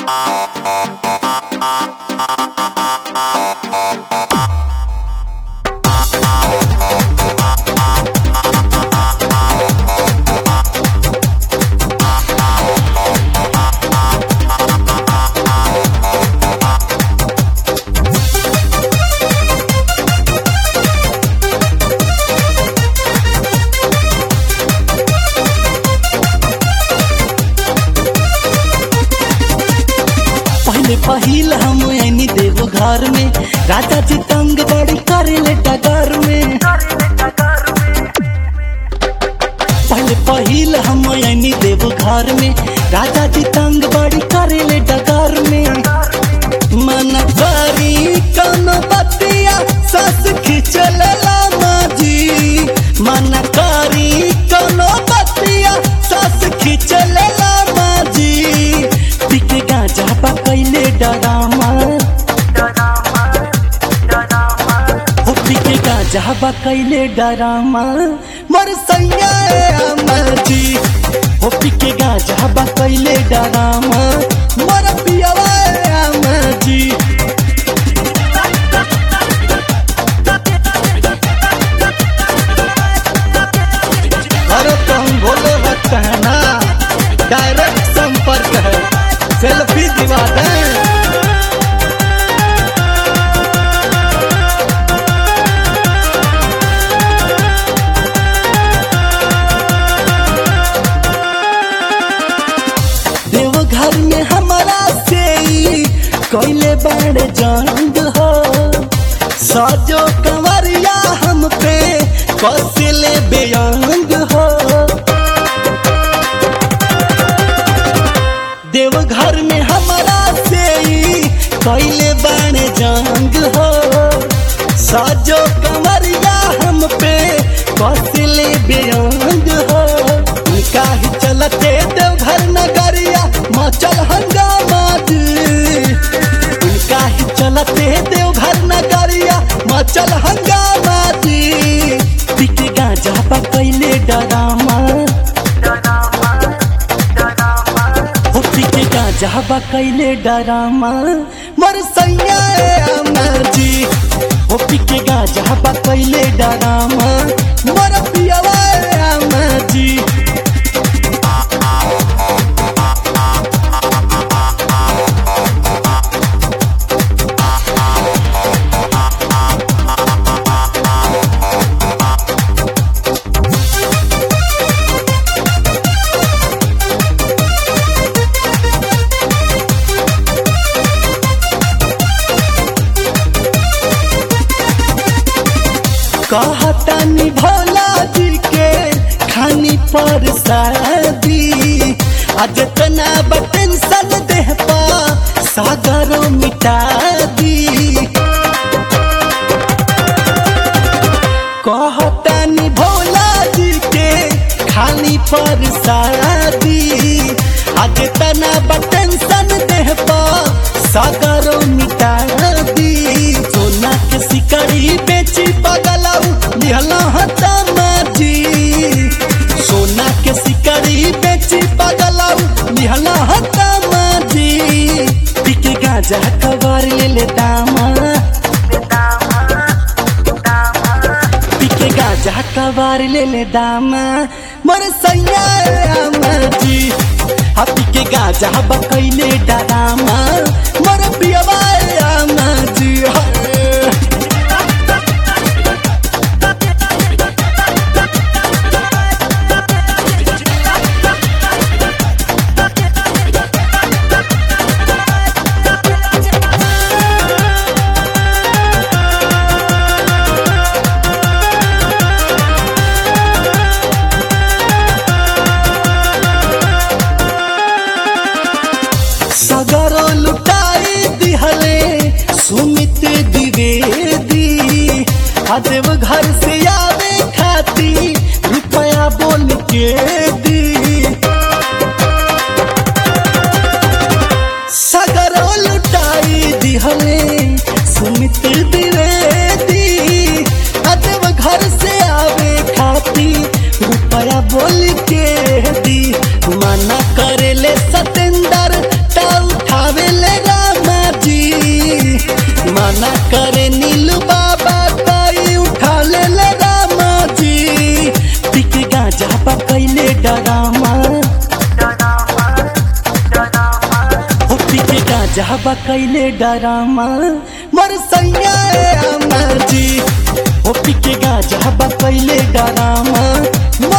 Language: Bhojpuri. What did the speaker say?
पहले पहिल हम ऐनी देव घर में राजा जी तंग बड़ी करे ले डगर में पहले पहिल हम ऐनी देव घर में राजा जी तंग बड़ी करे ले डगर में मन करी कौनो बतिया सस खिचलेला माजी मन करी कौनो बतिया सस खिचलेला माजी पिके गांजा पा कैले डरामा हो पिके गांजा पा कैले डरामा मोर सैया अमरजी हो पिके गांजा पा कैले डरामा मोर पियावा अमरजी अरे तुम बोले रखते हैं ना डायरेक्ट संपर्क है सेल्फी दिवा दें देवघर में हमारा से ई कैले बड़े जंग हो सजो कंवरिया हम पे कसिले बेअंग हो देवघर में हमारा से ई कैले बड़े जंग हो सजो कंवरिया हम पे कसिले बेअंग हो उनका ही चलते देवघर नगरिया मचल हंगामा जी उनका ही चलते देवघर नगरिया मचल हंगामा जी पिके गांजा पा कैले डरामा हो पिके गांजा पा कैले डरामा मोर सैया अमर जी हो पिके गांजा पा कैले डरामा मोर पियावा अमर जी कहतानी भोला जी के खानी पर शादी आज तना टेंशन देह पा सागर मिटा दी कहतानी भोला जी के खानी पर शादी आज तना टेंशन देह पा सागर मिटा दी सोना के सिकड़ी बेची पगलाऊ लिहला हता माजी सोना के सिकड़ी बेची पगलाऊ लिहला हता माजी पिके गांजा कबार ले ले दामा पिके गांजा कबार ले ले दामा मोर सैया अमरजी हा पिके गांजा बकैले डरामा मोर पियवा अमरजी हाय सगरो लुटाई दिहले सुमित द्विवेदी अदेव घर से आवे खाती रुपया बोल के दी सगरो लुटाई दिहले सुमित द्विवेदी अदेव घर से आवे खाती रुपया बोल के दी मना करे ले सतेंदर ता उठावे माना करे नीलू बाबा ताई उठा ले ले रामा जी पिक गाजा बा कैले डरामा हो पिक गाजा बा कैले डरामा मर सैया अमर जी हो पिक गाजा बा कैले डरामा